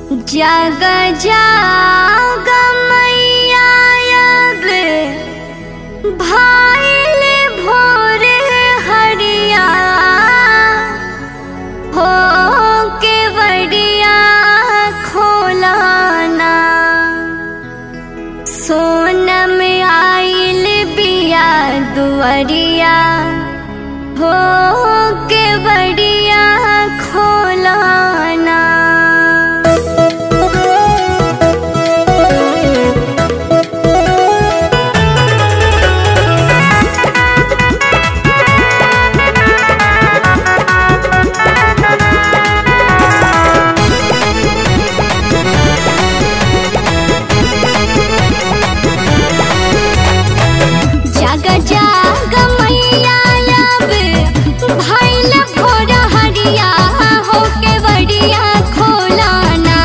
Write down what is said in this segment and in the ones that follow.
जग जाग मैया अब भाइल भोर हरिया हो के बड़िया खोलाना सोनम आइल बिया दुअरिया हो के बड़िया खोलाना जाग जाग मैया अब भइल भोर हरिया हो के बड़िया खोलाना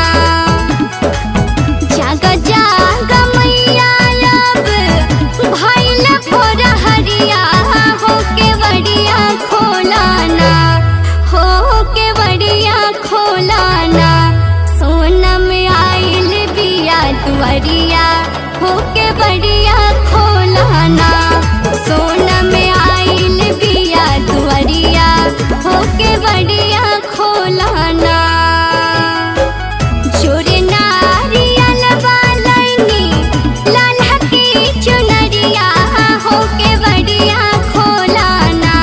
जाग जाग मैया अब भइल भोर हरिया हो के बड़िया खोलाना हो के बड़िया खोलाना सोनम आइल बिया दुआरिया हो के बड़िया खोलाना सोनम आइल बिया दुआरिया हो के बड़िया खोलाना जोरे नारियल वालैनी लाल्हा की चुनरिया हो के बड़िया खोलाना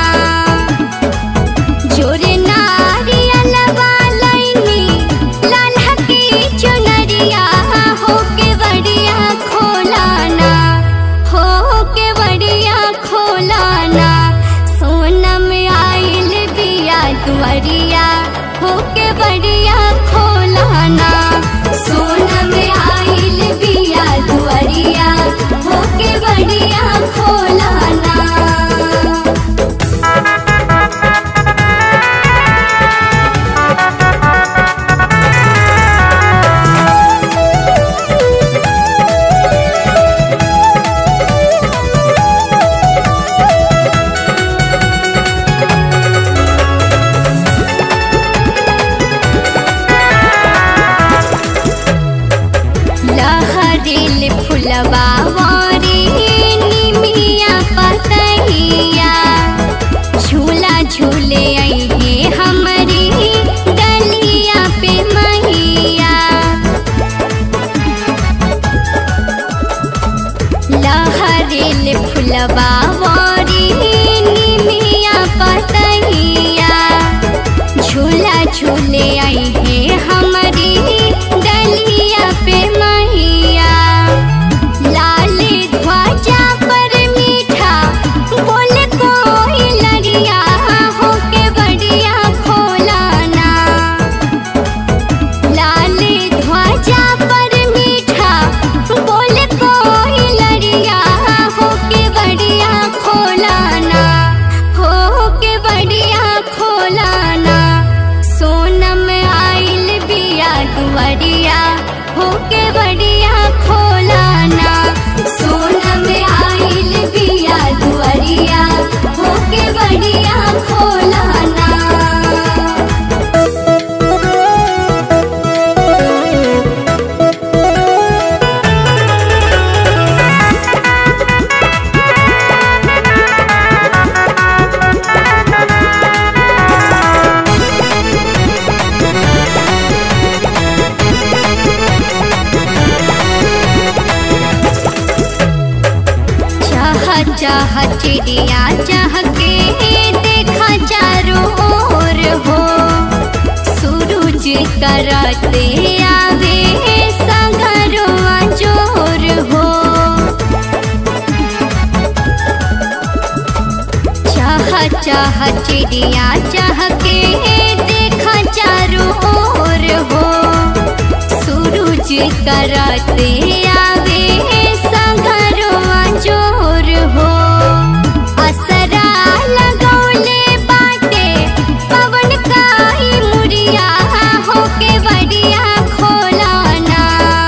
जोरे नारियल वालैनी लाल्हा की चुनरिया हो के बड़िया खोलाना हो के बड़िया खोलाना सोनम आइल बिया दुआरिया हो के बड़िया खोलाना सोनम आइल बिया दुआरिया हो के बड़िया खोलाना लहरिल फुलवा वारी निमिया पतहिया झूला झूले अइहे हमरी डलिया पे मैया लहरिल फुलवा वारी निमिया पतहिया झूला झूले अइहे हमरी डलिया पे मैया लाल ध्वजा पर मीठा बोल कोई लड़िया हो के बड़िया खोलाना लाल ध्वजा पर मीठा बोल कोई लड़िया हो के बड़िया खोलाना हो के बड़िया खोलाना सोनम आइल बिया दुआरिया हो के बड़िया खोलाना सोनम आइल बिया दुआरिया हो के बड़िया खोलाना चाह चाह चिड़िया चाह के देखा चारों ओर हो सूरज करते आवे संगरों जोर हो चाह चाह चिड़िया चाह के देखा चारों ओर हो सूरज करते आवे संगरों जोर हो असरा लगौले बाटे पवन काई मुरिया हो के बड़िया खोलाना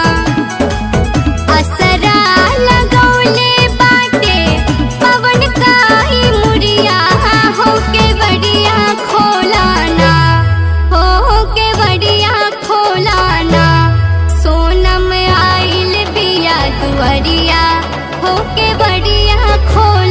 असरा लगौले बाटे पवन काई मुरिया हो के बड़िया खोलाना के बड़िया खोल